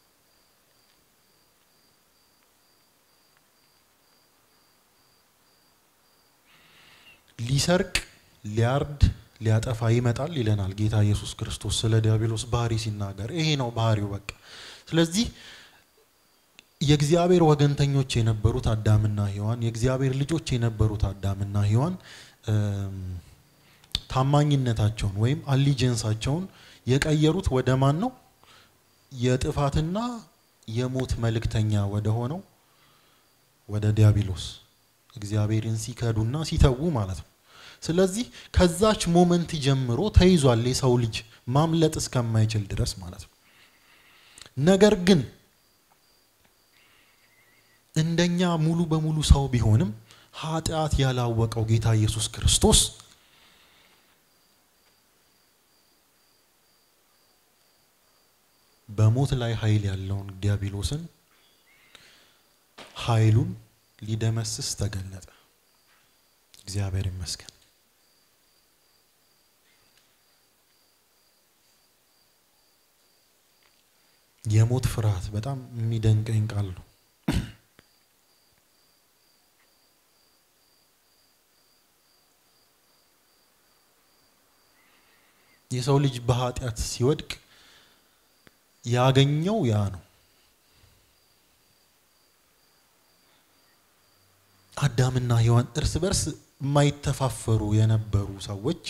ሊሰርቅ፣ ሊያርድ፣ ሊያጠፋ ይመጣል ይለናል ጌታ ኢየሱስ ክርስቶስ ስለ ዲያብሎስ ባህሪ ሲናገር ይሄ ነው ባህሪው በቃ። ስለዚህ የእግዚአብሔር ወገንተኞች የነበሩት አዳምና ሔዋን የእግዚአብሔር ልጆች የነበሩት አዳምና ሔዋን ታማኝነታቸውን ወይም አሊጀንሳቸውን የቀየሩት ወደ ማን ነው? የጥፋትና የሞት መልእክተኛ ወደ ሆነው ወደ ዲያብሎስ እግዚአብሔርን ሲከዱና ሲተዉ ማለት ነው። ስለዚህ ከዛች ሞመንት ጀምሮ ተይዟል የሰው ልጅ ማምለጥ እስከማይችል ድረስ ማለት ነው። ነገር ግን እንደኛ ሙሉ በሙሉ ሰው ቢሆንም ኃጢአት ያላወቀው ጌታ ኢየሱስ ክርስቶስ በሞት ላይ ኃይል ያለውን ዲያብሎስን ኃይሉን ሊደመስስ ተገለጠ። እግዚአብሔር ይመስገን። የሞት ፍርሃት በጣም የሚደንቀኝ ቃል ነው። የሰው ልጅ በኃጢአት ሲወድቅ ያገኘው ያ ነው። አዳምና ሔዋን እርስ በርስ የማይተፋፈሩ የነበሩ ሰዎች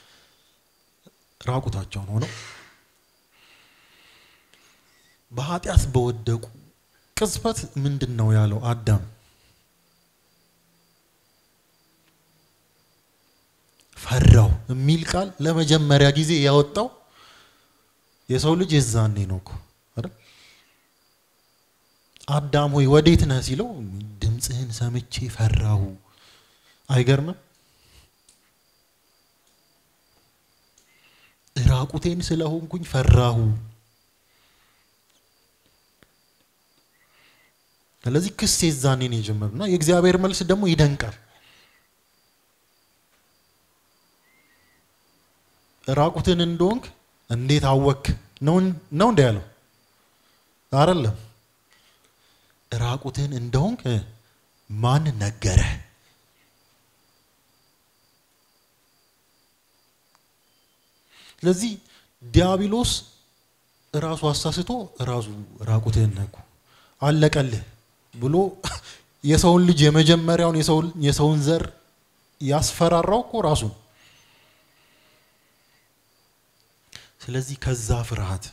ራቁታቸውን ሆነው በኃጢአት በወደቁ ቅጽበት ምንድን ነው ያለው አዳም? ፈራው የሚል ቃል ለመጀመሪያ ጊዜ ያወጣው የሰው ልጅ የዛኔ ነው እኮ አይደል? አዳም ሆይ ወዴት ነህ ሲለው ድምፅህን ሰምቼ ፈራሁ። አይገርምም? ራቁቴን ስለሆንኩኝ ፈራሁ። ስለዚህ ክስ የዛኔ ነው የጀመረው እና የእግዚአብሔር መልስ ደግሞ ይደንቃል። ራቁትን እንደሆንክ እንዴት አወክ ነው ነው እንደ ያለው አይደለም። ራቁትን እንደሆንክ ማን ነገረ? ስለዚህ ዲያብሎስ ራሱ አሳስቶ ራሱ ራቁትህን ነኩ አለቀልህ ብሎ የሰውን ልጅ የመጀመሪያውን የሰውን ዘር ያስፈራራው እኮ ራሱ ነው። ስለዚህ ከዛ ፍርሃት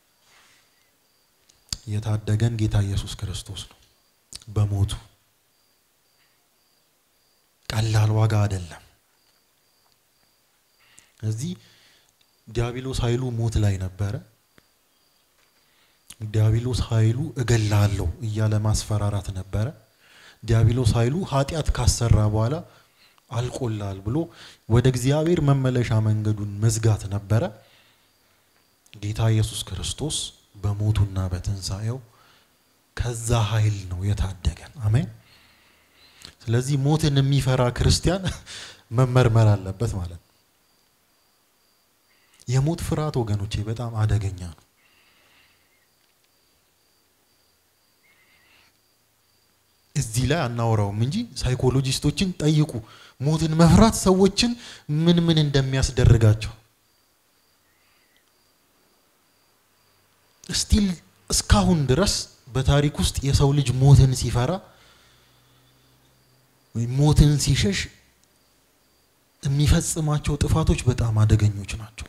የታደገን ጌታ ኢየሱስ ክርስቶስ ነው በሞቱ ቀላል ዋጋ አይደለም። እዚህ ዲያብሎስ ኃይሉ ሞት ላይ ነበረ። ዲያብሎስ ኃይሉ እገላለሁ እያለ ማስፈራራት ነበረ። ዲያብሎስ ኃይሉ ኃጢአት ካሰራ በኋላ አልቆላል ብሎ ወደ እግዚአብሔር መመለሻ መንገዱን መዝጋት ነበረ። ጌታ ኢየሱስ ክርስቶስ በሞቱና በትንሣኤው ከዛ ኃይል ነው የታደገን። አሜን። ስለዚህ ሞትን የሚፈራ ክርስቲያን መመርመር አለበት ማለት ነው። የሞት ፍርሃት ወገኖቼ በጣም አደገኛ ነው። እዚህ ላይ አናወራውም እንጂ ሳይኮሎጂስቶችን ጠይቁ። ሞትን መፍራት ሰዎችን ምን ምን እንደሚያስደርጋቸው ስቲል እስካሁን ድረስ በታሪክ ውስጥ የሰው ልጅ ሞትን ሲፈራ ወይም ሞትን ሲሸሽ የሚፈጽማቸው ጥፋቶች በጣም አደገኞች ናቸው።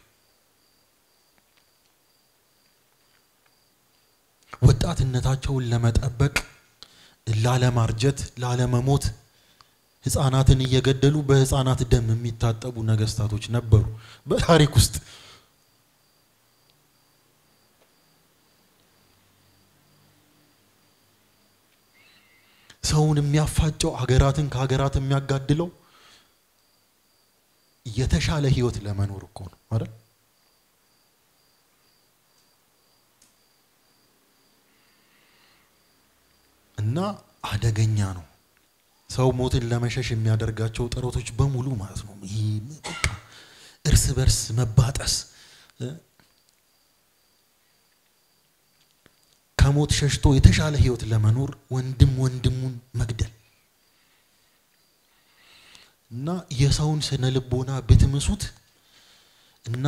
ወጣትነታቸውን ለመጠበቅ ላለማርጀት፣ ላለመሞት ህፃናትን እየገደሉ በህፃናት ደም የሚታጠቡ ነገስታቶች ነበሩ በታሪክ ውስጥ። ሰውን የሚያፋጨው ሀገራትን ከሀገራት የሚያጋድለው የተሻለ ህይወት ለመኖር እኮ ነው አይደል? እና አደገኛ ነው። ሰው ሞትን ለመሸሽ የሚያደርጋቸው ጥረቶች በሙሉ ማለት ነው። ይህ በቃ እርስ በርስ መባጠስ፣ ከሞት ሸሽቶ የተሻለ ህይወት ለመኖር ወንድም ወንድሙን መግደል እና የሰውን ስነ ልቦና ብትምሱት እና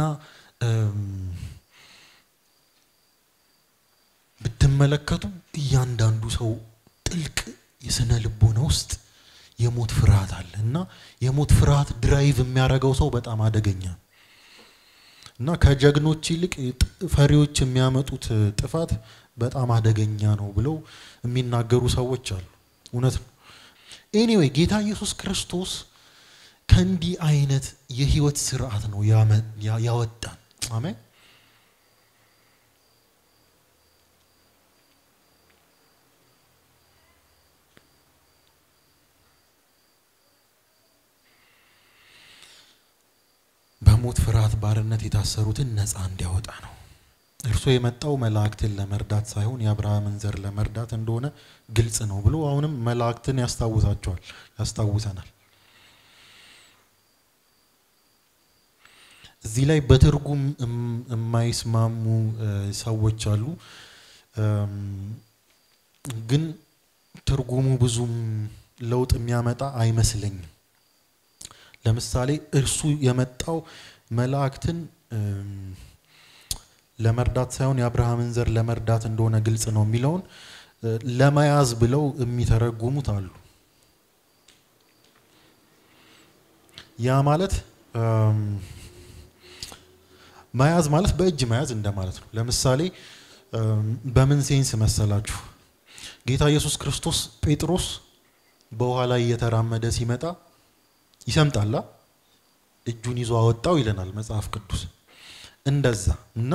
ብትመለከቱ እያንዳንዱ ሰው ጥልቅ የስነ ልቦና ውስጥ የሞት ፍርሃት አለ እና የሞት ፍርሃት ድራይቭ የሚያደርገው ሰው በጣም አደገኛ ነው እና ከጀግኖች ይልቅ ፈሪዎች የሚያመጡት ጥፋት በጣም አደገኛ ነው ብለው የሚናገሩ ሰዎች አሉ። እውነት ነው። ኤኒዌይ ጌታ ኢየሱስ ክርስቶስ ከእንዲህ አይነት የህይወት ስርዓት ነው ያወጣን። አሜን። በሞት ፍርሃት ባርነት የታሰሩትን ነፃ እንዲያወጣ ነው። እርሱ የመጣው መላእክትን ለመርዳት ሳይሆን የአብርሃምን ዘር ለመርዳት እንደሆነ ግልጽ ነው ብሎ አሁንም መላእክትን ያስታውሳቸዋል፣ ያስታውሰናል። እዚህ ላይ በትርጉም የማይስማሙ ሰዎች አሉ። ግን ትርጉሙ ብዙም ለውጥ የሚያመጣ አይመስለኝም። ለምሳሌ እርሱ የመጣው መላእክትን ለመርዳት ሳይሆን የአብርሃምን ዘር ለመርዳት እንደሆነ ግልጽ ነው የሚለውን ለመያዝ ብለው የሚተረጉሙት አሉ። ያ ማለት መያዝ ማለት በእጅ መያዝ እንደማለት ነው። ለምሳሌ በምን ሴንስ መሰላችሁ? ጌታ ኢየሱስ ክርስቶስ ጴጥሮስ በውሃ ላይ እየተራመደ ሲመጣ ይሰምጣላ፣ እጁን ይዞ አወጣው ይለናል መጽሐፍ ቅዱስ። እንደዛ እና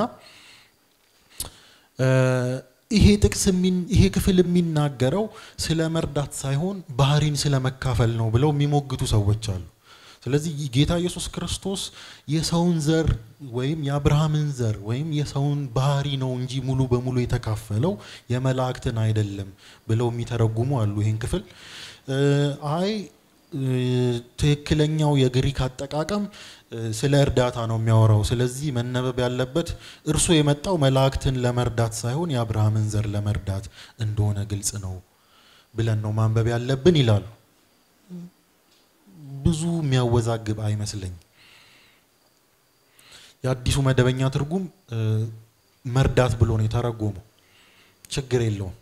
ይሄ ጥቅስ ይሄ ክፍል የሚናገረው ስለ መርዳት ሳይሆን ባህሪን ስለ መካፈል ነው ብለው የሚሞግቱ ሰዎች አሉ። ስለዚህ ጌታ ኢየሱስ ክርስቶስ የሰውን ዘር ወይም የአብርሃምን ዘር ወይም የሰውን ባህሪ ነው እንጂ ሙሉ በሙሉ የተካፈለው የመላእክትን አይደለም ብለው የሚተረጉሙ አሉ። ይህን ክፍል አይ ትክክለኛው የግሪክ አጠቃቀም ስለ እርዳታ ነው የሚያወራው። ስለዚህ መነበብ ያለበት እርሱ የመጣው መላእክትን ለመርዳት ሳይሆን የአብርሃምን ዘር ለመርዳት እንደሆነ ግልጽ ነው ብለን ነው ማንበብ ያለብን ይላሉ። ብዙ የሚያወዛግብ አይመስለኝ። የአዲሱ መደበኛ ትርጉም መርዳት ብሎ ነው የተረጎመው። ችግር የለውም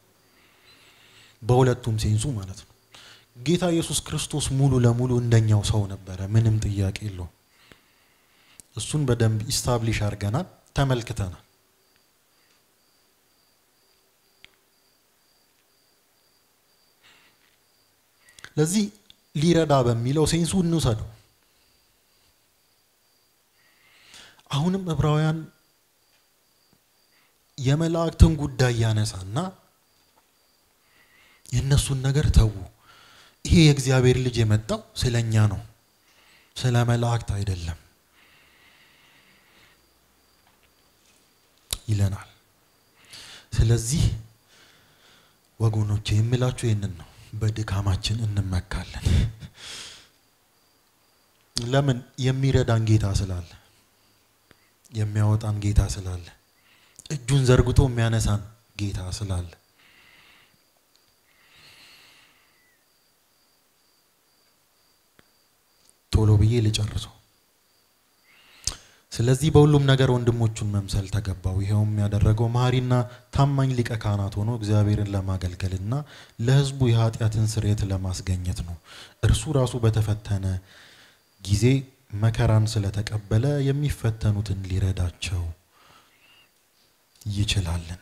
በሁለቱም ሴንሱ ማለት ነው። ጌታ ኢየሱስ ክርስቶስ ሙሉ ለሙሉ እንደኛው ሰው ነበረ፣ ምንም ጥያቄ የለውም። እሱን በደንብ ኢስታብሊሽ አድርገናል፣ ተመልክተናል። ለዚህ ሊረዳ በሚለው ሴንሱ እንውሰደው። አሁንም ዕብራውያን የመላእክትን ጉዳይ ያነሳና የእነሱን ነገር ተዉ፣ ይሄ የእግዚአብሔር ልጅ የመጣው ስለ እኛ ነው፣ ስለ መላእክት አይደለም ይለናል። ስለዚህ ወገኖቼ የምላችሁ ይህንን ነው። በድካማችን እንመካለን። ለምን? የሚረዳን ጌታ ስላለ፣ የሚያወጣን ጌታ ስላለ፣ እጁን ዘርግቶ የሚያነሳን ጌታ ስላለ ቶሎ ብዬ ልጨርሰው። ስለዚህ በሁሉም ነገር ወንድሞቹን መምሰል ተገባው። ይኸውም ያደረገው መሐሪና ታማኝ ሊቀ ካህናት ሆኖ እግዚአብሔርን ለማገልገልና ለሕዝቡ የኃጢአትን ስርየት ለማስገኘት ነው። እርሱ ራሱ በተፈተነ ጊዜ መከራን ስለተቀበለ የሚፈተኑትን ሊረዳቸው ይችላልና።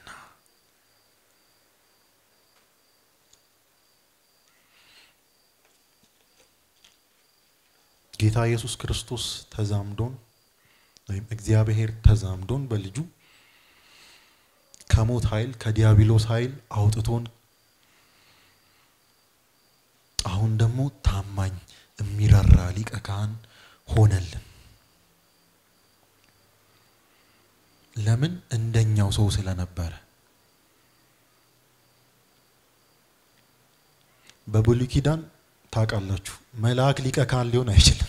ጌታ ኢየሱስ ክርስቶስ ተዛምዶን ወይም እግዚአብሔር ተዛምዶን በልጁ ከሞት ኃይል ከዲያብሎስ ኃይል አውጥቶን አሁን ደግሞ ታማኝ የሚራራ ሊቀ ካህን ሆነልን። ለምን? እንደኛው ሰው ስለነበረ። በብሉይ ኪዳን ታውቃላችሁ መልአክ ሊቀ ካህን ሊሆን አይችልም።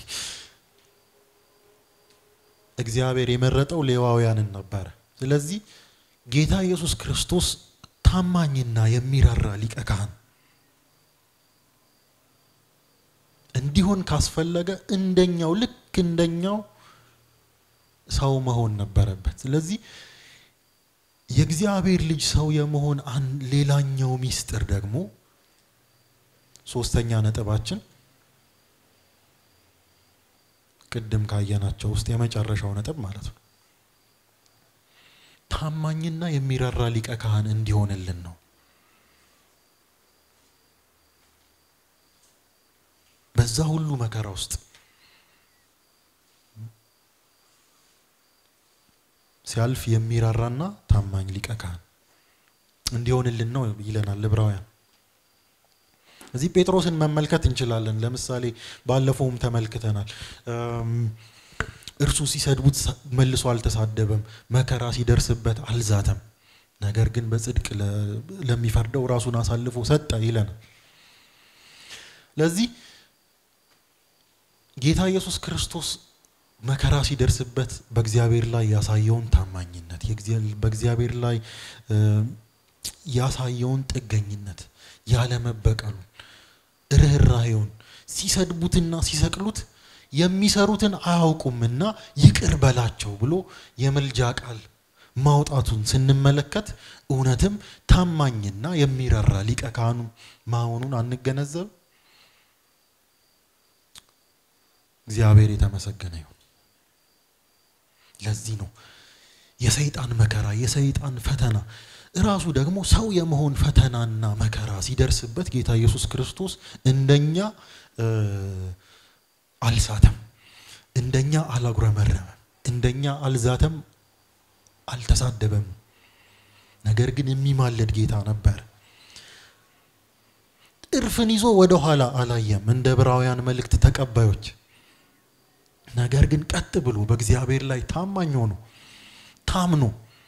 እግዚአብሔር የመረጠው ሌዋውያንን ነበረ። ስለዚህ ጌታ ኢየሱስ ክርስቶስ ታማኝና የሚራራ ሊቀ ካህን እንዲሆን ካስፈለገ እንደኛው ልክ እንደኛው ሰው መሆን ነበረበት። ስለዚህ የእግዚአብሔር ልጅ ሰው የመሆን ሌላኛው ሚስጥር ደግሞ ሶስተኛ ነጥባችን ቅድም ካየናቸው ውስጥ የመጨረሻው ነጥብ ማለት ነው ታማኝና የሚራራ ሊቀ ካህን እንዲሆንልን ነው። በዛ ሁሉ መከራ ውስጥ ሲያልፍ የሚራራና ታማኝ ሊቀ ካህን እንዲሆንልን ነው ይለናል ዕብራውያን። እዚህ ጴጥሮስን መመልከት እንችላለን። ለምሳሌ ባለፈውም ተመልክተናል። እርሱ ሲሰድቡት መልሶ አልተሳደበም፣ መከራ ሲደርስበት አልዛተም። ነገር ግን በጽድቅ ለሚፈርደው ራሱን አሳልፎ ሰጠ ይለናል። ለዚህ ጌታ ኢየሱስ ክርስቶስ መከራ ሲደርስበት በእግዚአብሔር ላይ ያሳየውን ታማኝነት በእግዚአብሔር ላይ ያሳየውን ጥገኝነት ያለመበቀሉን ርኅራሄውን ሲሰድቡትና ሲሰቅሉት የሚሰሩትን አያውቁምና ይቅር በላቸው ብሎ የምልጃ ቃል ማውጣቱን ስንመለከት እውነትም ታማኝና የሚራራ ሊቀ ካህኑ መሆኑን አንገነዘብ። እግዚአብሔር የተመሰገነ ይሁን። ለዚህ ነው የሰይጣን መከራ የሰይጣን ፈተና እራሱ ደግሞ ሰው የመሆን ፈተናና መከራ ሲደርስበት ጌታ ኢየሱስ ክርስቶስ እንደኛ አልሳተም፣ እንደኛ አላጉረመረመም፣ እንደኛ አልዛተም፣ አልተሳደበም። ነገር ግን የሚማለድ ጌታ ነበር። እርፍን ይዞ ወደ ኋላ አላየም እንደ ዕብራውያን መልእክት ተቀባዮች። ነገር ግን ቀጥ ብሎ በእግዚአብሔር ላይ ታማኝ ሆኖ ታምኖ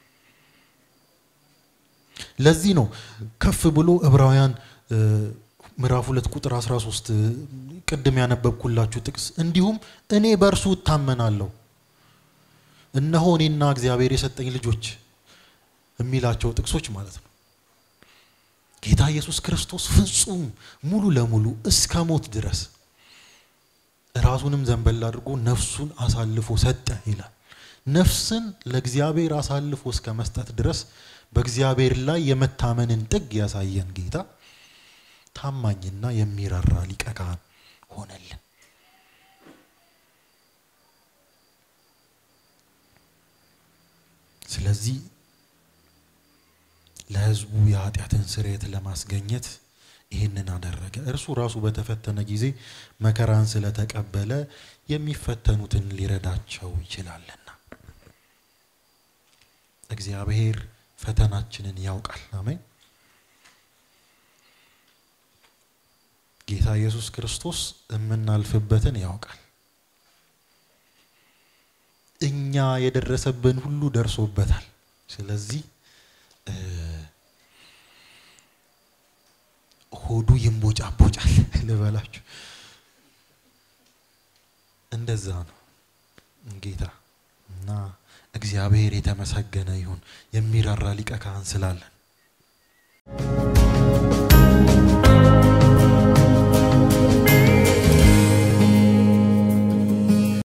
ለዚህ ነው ከፍ ብሎ ዕብራውያን ምዕራፍ ሁለት ቁጥር 13 ቅድም ያነበብኩላችሁ ጥቅስ እንዲሁም እኔ በእርሱ እታመናለሁ እነሆ እኔና እግዚአብሔር የሰጠኝ ልጆች የሚላቸው ጥቅሶች ማለት ነው። ጌታ ኢየሱስ ክርስቶስ ፍጹም ሙሉ ለሙሉ እስከ ሞት ድረስ ራሱንም ዘንበል አድርጎ ነፍሱን አሳልፎ ሰጠ ይላል። ነፍስን ለእግዚአብሔር አሳልፎ እስከ መስጠት ድረስ በእግዚአብሔር ላይ የመታመንን ጥግ ያሳየን ጌታ ታማኝና የሚራራ ሊቀ ካህን ሆነልን። ስለዚህ ለሕዝቡ የኃጢአትን ስርየት ለማስገኘት ይህንን አደረገ። እርሱ ራሱ በተፈተነ ጊዜ መከራን ስለተቀበለ የሚፈተኑትን ሊረዳቸው ይችላልና። እግዚአብሔር ፈተናችንን ያውቃል። አሜን። ጌታ ኢየሱስ ክርስቶስ የምናልፍበትን ያውቃል። እኛ የደረሰብን ሁሉ ደርሶበታል። ስለዚህ ሆዱ ይንቦጫቦጫል ልበላችሁ። እንደዛ ነው ጌታ እና እግዚአብሔር የተመሰገነ ይሁን የሚራራ ሊቀ ካህን ስላለን